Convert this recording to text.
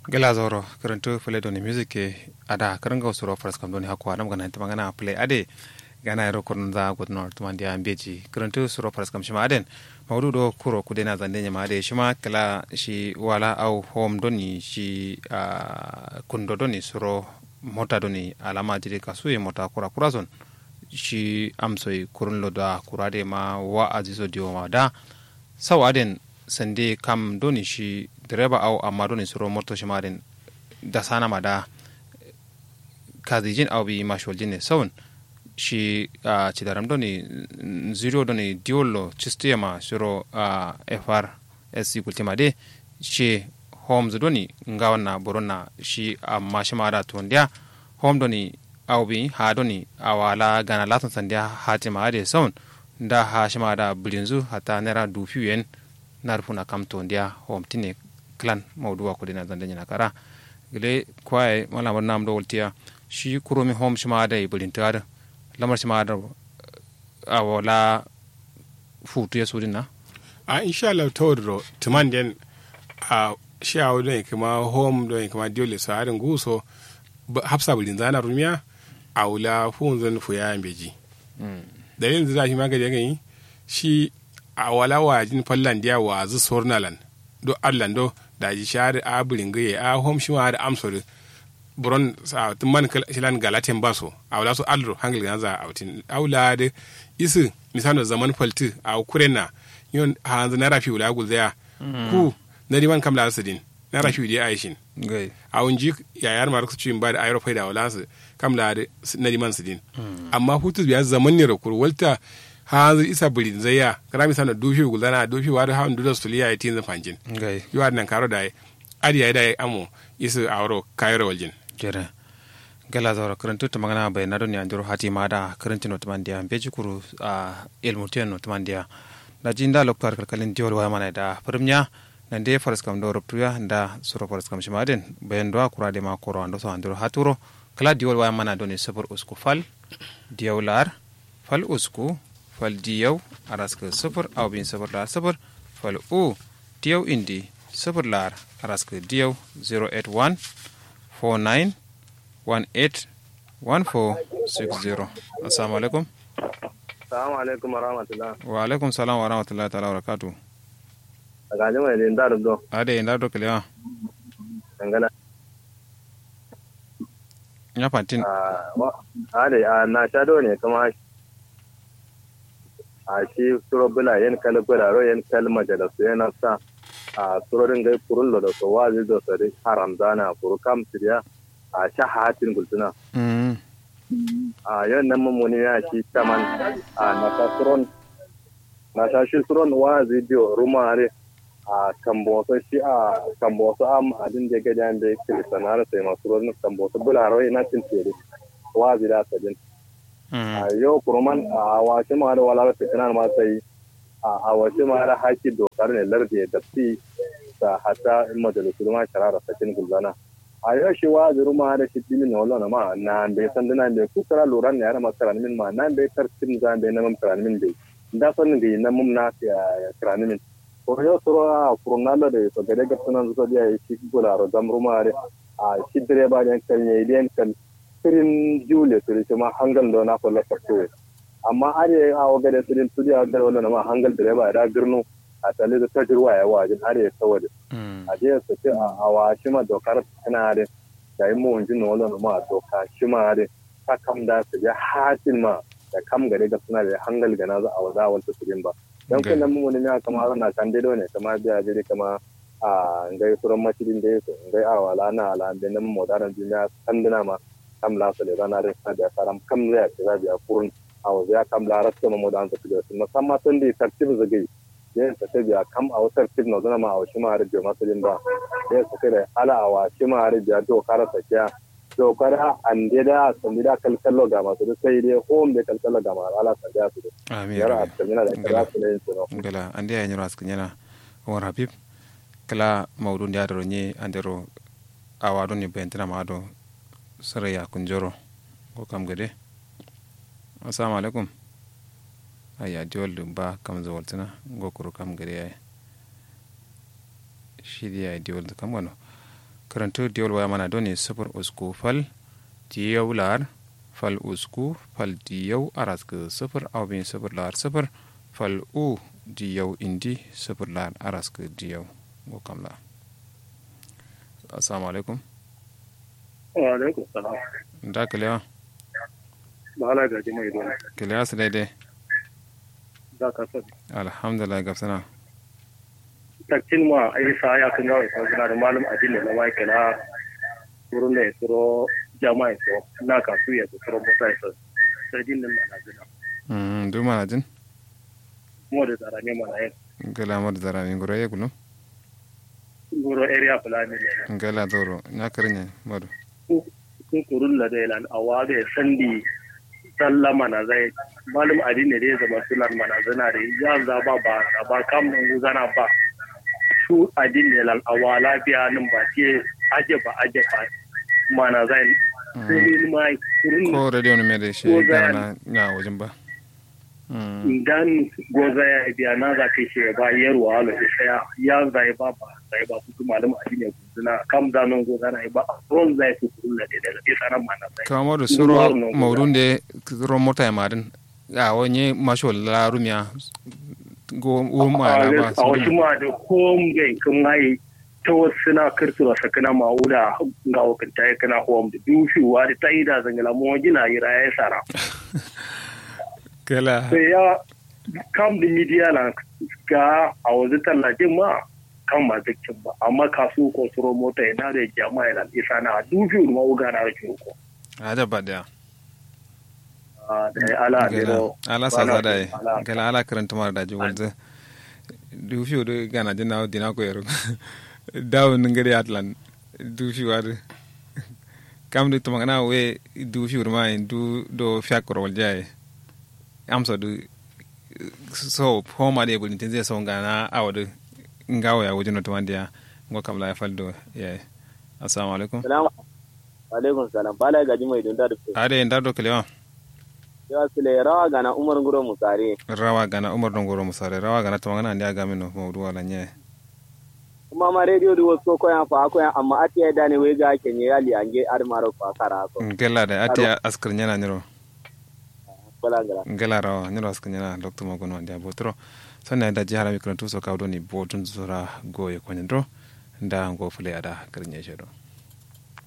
gela zoro karanto play doni music ke ada karanga usuro faras kam doni hakwa nam gana timangana play ade gana ro kon za god nor tumandi ambeji karanto usuro faras kam shima aden mawdu do kuro kudena zande nyama ade shima kala shi wala au home doni shi uh, kundo doni suro mota doni alama jiri kasuye mota kura kura zon shi amsoi kurun lo da kurade ma wa azizo diwo ma da saw aden sande kam doni shi direba au amma doni suro moto shi maden da sana ma da kazijin au bi mashwal jinne sawun shi uh, cidaram doni zero doni diwollo cistiya ma suro uh, fr sc kultima de shi homes doni ngawanna boronna shi amma shi ma da tondiya home doni awbi ha doni awala gana latin sandiya hatima ade saun da ha shima da bilinzu hata nera dufi yen narfuna kam to ndiya hom tine clan mawduwa ko dina zanda nyina kara gele kwaye wala man nam do woltiya shi kuromi hom shima da bilinta da lamar shima da awala futu ya sudina a insha Allah tawdro tuman den a shi a wadon kuma home don kuma dole sa harin guso hafsa bulin zana rumiya a wula funzun fuya beji dalilin da za shi magani gani shi a wala wajin fallan dia wa zu sornalan do allan do da ji shari a bulin gaye a home shi ma da amsori buron sa tun man shilan galatin baso a wala su alro hangil ganza a wutin aula da isu misano zaman falti a kurena yon hanzu na rafi wula gulzaya ku na riman kam la din na rafi da aishin a wunji yayar ma su cikin ba da ayar faida wala su kam la na riman su din amma hutu biya zaman ne rakur walta hanzu isa birin zaya kana mi sana dofi gulzana dofi wa da hawan dudas tuliya ya tinza fanjin yiwa nan karo da adi ya da amo isu awro kayro waljin jere gala zawra karantu ta magana bai na doni andiro hati ma da karantu no tamandiya beji kuru a ilmu tiyan no tamandiya da jinda loktar kalkalin diol wa mana da firmnya nan de faras kam do ruptuya da suro faras kam shimaden bayan do akura de ma koro ando so andiro haturo kala diol wa mana doni sabur usku fal diawlar fal usku fal diyaw araska sabur aw bin sabur la sabur fal u diyaw indi sabur lar araska diyaw 081 49 18 1460 assalamu alaikum Assalamu alaikum wa rahmatullah. wa alaikum salam wa rahmatullahi ta'ala wa barakatuh Daga jima da inda do. ade inda do kelewa Dangana. nya fantin A da a na sha do ne kuma a shi suro bula yan kala bula ro yan kala majala su yana sa a surorin gai kurun da so wazi da so da haram zana kuru kam siriya a sha hatin gultuna. mm A yan nan mummuni ya shi taman a na sa suron na sha shi suron wazi biyo rumare a kamboso shi a kamboso am adin da gajan da yake sanar sai masu ruwan kamboso bularo ina cin tere wazi da sadin mm a yau kurman a washe ma da wala fitinan ma sai a washe ma da haki dokar ne lardi da fi da hata in majalisu ma sharara sakin gulzana a yau shi wazi ruma da shi dimin na wallo ma na bai san dina bai kusura loran ne ya ma karan min ma na bai tartin za bai na mam karan min bai da san ga na mum na karan min ko yo soro a furnalo de so gade ga tunan so dia shi gularo zamrumare a shi direba den kan ne den kan sirin jule siri ma hangal do na ko la fakto amma are a wa gade sirin tudiya da wala ma hangal direba da girnu a tale da tajirwa ya wajin are sawade mm a je su ce a wa shi ma dokar tana da da yi mu wanjin wala ma doka shi ma da ta kam da su ya hatin ma da kam gade ga suna da hangal ga na za a waza wal sirin ba don Okay. kun nan mun ne kama na kan dai ne kama biya jiri kama a ngai suran masjidin da yake ngai a wala na ala da nan modaran duniya kan dina ma kam la sale rana da sa da karam kam zai ya za biya kurun a wa ya kam la rasu ma modan sa da musamman tun da tartib zagai yin ta ta biya kam a wasar tib na zuna ma a wasu ma har biya masjidin ba yin ta da ala a wasu ma har biya to kara sakiya dokar an da sun da kalkallo ga masu da sai dai home da kalkallo ga masu ala sakiya su da amin yara a cikin yana da kira su ne yin su ngala andi ay nyoro askin yana war habib kala mawdu ndi adoro nye andero awado ni bentina ma ado sare ya kunjoro ko kam gade assalamu alaikum aya diol dum ba kam zo waltina go kuro kam gade ay shidi ay diol kam gano karantu diol waya mana doni sufur usku fal diyau lar fal usku fal diyau aras ke sufur au bin sufur lar sufur fal u diyau indi sufur lar aras ke diyau go kamla assalamu alaikum wa alaikum salam da kalewa ba ala gaji mai don kalewa su daidai za ka sani alhamdulillah gafsana takcin ma a yi sa ya kan gawai sau suna da malum addini na mike na wurin da ya tsoro jama'a so na kasu ya tsoro mota ya sai din nan na gina mm du mana jin kuma da tsara ne mana yin gala mar zara min gura ye gulu guro area fulani ne gala doro na karnya madu kun kurun da zai lan awa da sandi salla mana zai malum addini da ya zama sunan mana zana da ya za ba ba ba kam nan guzana ba su addini lan awa lafiya nan ba ce aje ba aje ba mana zai sai dai ma kurun ko radio ne mai da shi Ko za- gana na wajen ba Mm. idan goza ya biya na za ka shi ba yarwa ala da saya ya zai ba ba zai ba su malum addini guzuna kam zanon goza na ba ron zai su kurun da daga isa nan mana zai kama da Nduwaru suro no guda. maudun da ro mota ya madin a wani masho la rumiya go o ma la ba a wasu ma da kom gai kan mai ta wasu na kirtura sakana ma'uda ga wakanta ya kana hom da dushewa da ta yi da zangala mu gina yi raya ya sara kala sai ya kam da midiya na ga a wasu tallafin ma kan ma zikin ba amma kasu ko suro mota yana da jama'a yana isa na dushewa ma uga na rikin ko a da ba da da ya ala da gala ro ala sa za da yi gala ala karanta mara daji wanda du fi do gana dina dina ko yaro dawo ngari atlan du fi wa kam du tumangana we du fi ma du do fiakro wal jaye amsa du so homa de bulin tin zai so ngana awadu ngawo ya wajin to wandiya ngo kam la faldo ya assalamu alaikum Salamu alaikum salam. Bala gaji mai dunda da fuka. ade ndar do kelewa Yawa sile rawa gana Umar Nguro Musare. rawa gana umar don goro musare rawa gana tumangana ndi aga mino mawdu wala nye Kuma ma radio da wasu ko yan fa ko yan amma ati ya dane wai ga kenye yali ange ar maro fa kara ko. ngela da ate askar nyana nyiro Bala ngara. ngela rawa nyiro askar nyana doctor magono ndi abotro sanna da jihara mi kan tuso kawdo ni botun zura goye konyandro nda ngo fule ada karnye shedo